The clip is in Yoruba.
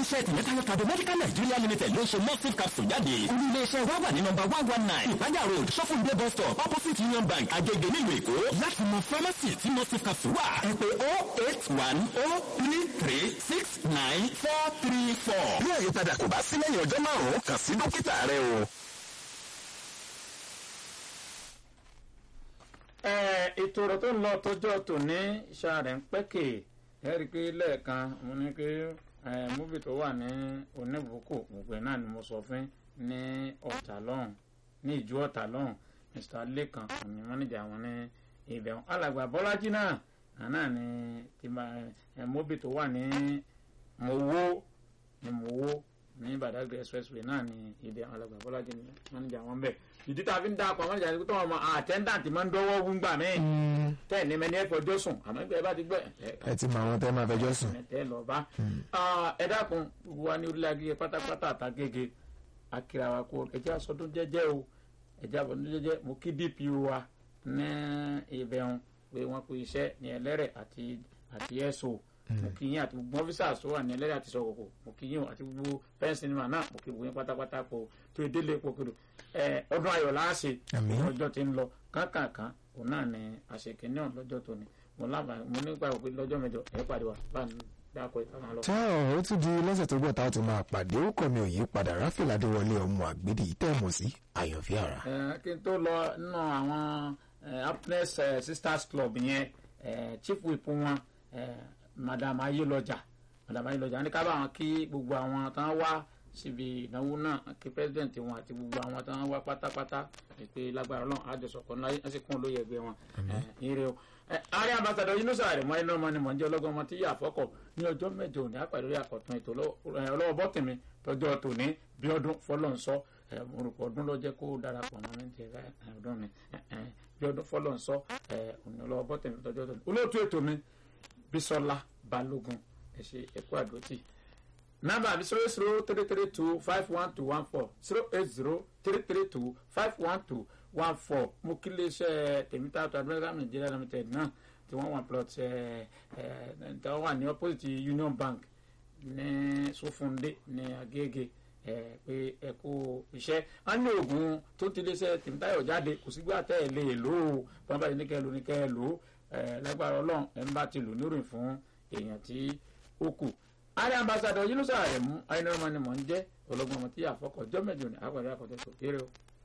iléeṣẹ́ tìmẹ́tayọ tàbí medical nigeria limited ló ń ṣe mustif capsule jáde olú iléeṣẹ́ wa wà ní nọ́mbà one one nine ìpájà road sọfúndé bus stop opposite union bank agege nílùú èkó láti mọ pharmacy tí mustif capsule wà ẹ pè oh eight one oh three three six nine four three four. bí àyípadà kò bá sí lẹ́yìn ọjọ́ márùn-ún kàn sí dókítà rẹ o. ètò ọ̀rọ̀ tó ń lọ tọjọ́ tòní iṣẹ́ rẹ̀ ń pẹ́kẹ̀ ẹ rí i pé lẹ́ẹ̀kan mo ní pé múbi tó wà ní oníbùkù gbogbo ẹ̀ náà ni mo sọ fún ní ọ̀tà lọ́hùn ní ìjú ọ̀tà lọ́hùn mr lẹ́kan òní mọ́nìjà wọn ní ibẹ̀ alàgbà bọ́lájí náà àná ni múbi tó wà ní mowó ní mowó ní badagry expressway náà ni ibẹ̀ alàgbà bọ́lájí ní mọ́nìjà wọn bẹ̀ ìdí tá a fi ń dá akọ àwọn ìjà tó wọn àtẹ́ńdàntì máa ń dọ́wọ́ wúngbà míì tẹ́ ẹ̀ ní mẹ́ni ẹ̀ fọjọ́ sùn àmọ́ ìgbà ẹ bá ti gbọ́ ẹ ti mọ àwọn tẹ́ máa fẹjọ́ sùn. ẹ lọ bá ẹ dákun gbogbo wa ní orílẹ̀ agége pátápátá àtàgége akira wa kó ẹjẹ́ àsọdún jẹ́jẹ́ o ẹjẹ́ àsọdún jẹ́jẹ́ mo kí dpo wa ní ìbẹ̀rùn pé wọ́n pe iṣẹ́ ní ẹlẹ́rẹ̀ àti àti ẹ̀sọ́ mo kí yín àti gbogbo ọ́fíìsà tó wà ní ẹlẹ́rẹ̀ àti sọ̀kòkò mo kí yín àti gbogbo fẹ́ǹsì nínú àná mo kí gbogbo yín pátápátá kó tó délé pokoro ọdún ayọ̀ láàṣẹ ọjọ́ ti ń lọ kánkànkán òun náà ni àṣekè náà lọ́jọ́ tó ni mo lábàá mo nígbà pé lọ́jọ́ mẹ́jọ ẹ̀ pàdé wa bá mi dákọ̀ ìtàn lọ. tá ó tún di lọ́sẹ̀ tó gbọ́ tá a tún máa pàdé ó kọ́ mi ò yí padà ráfìlà adéwọlé ọmọ àgbèdì tẹ̀mọ̀ sí àyànfẹ́ ara. kí n tó lọ nínú àwọn happiness sisters club yẹn chief whip wọn madam ayélọjà madam ayélọjà ní ká bá wọn kí gbogbo àwọn tán wá síbi ìnáwó náà kí president wọn àti gbogbo àwọn tí wọn wá pátápátá pé lágbára Ọlọ́run àjọsọkọ ńlá yẹn sì kún olóyè ẹgbẹ́ wọn ire o. ààrẹ ambassadọ Yunusa rẹ mọ iná ọmọ ni mọ ń jẹ ọlọgọ ọmọ tí yà fọkọ ní ọjọ́ mẹ́jọ òní àpàdé orí àkọtún ètò ọlọ́wọ́ bọtìmí tọjọ́ tòní bí ọdún fọlọǹsọ orúkọ ọdún ló jẹ kó darapọ̀ mọ́ ní tiẹ̀ ọdún mi bí ọdún fọlọǹsọ òní ọlọ́wọ́ bọtìmí tọjọ́ tòní olóòtú ètò mi Bísọ́lá Balógun ẹ ṣe ẹkú àdótì number zero zero three three two five one two one four zero eight zero three three two five one two one four mo kí iléeṣẹ́ tèmítàtò adúlọ́dá nàìjíríà limited náà tí wọ́n wà plot ẹ̀ ẹ̀ tí wọ́n wà ní opposite union bank ní sofunde ní agége ẹ̀ pé ẹ kú iṣẹ́ a ní oògùn tó ti iléeṣẹ́ tèmítàyọ̀ jáde kò sígbà tẹ́ ẹ lè lò ó bọ́n bá yìí ní kẹ́ ẹ lò ní kẹ́ ẹ lò ó ẹ̀ lágbára ọlọ́run ẹ̀ ń bá ti lò níròyìn fún èèyàn tí ó kù ààrẹ ambassadọ Yunusa Aremu ayinamọ ni mò ń jẹ ọlọgbọn ọmọ tí yà fọkọ jọ mẹ́jọ ní àpàdé àkọtẹ tó kéré o.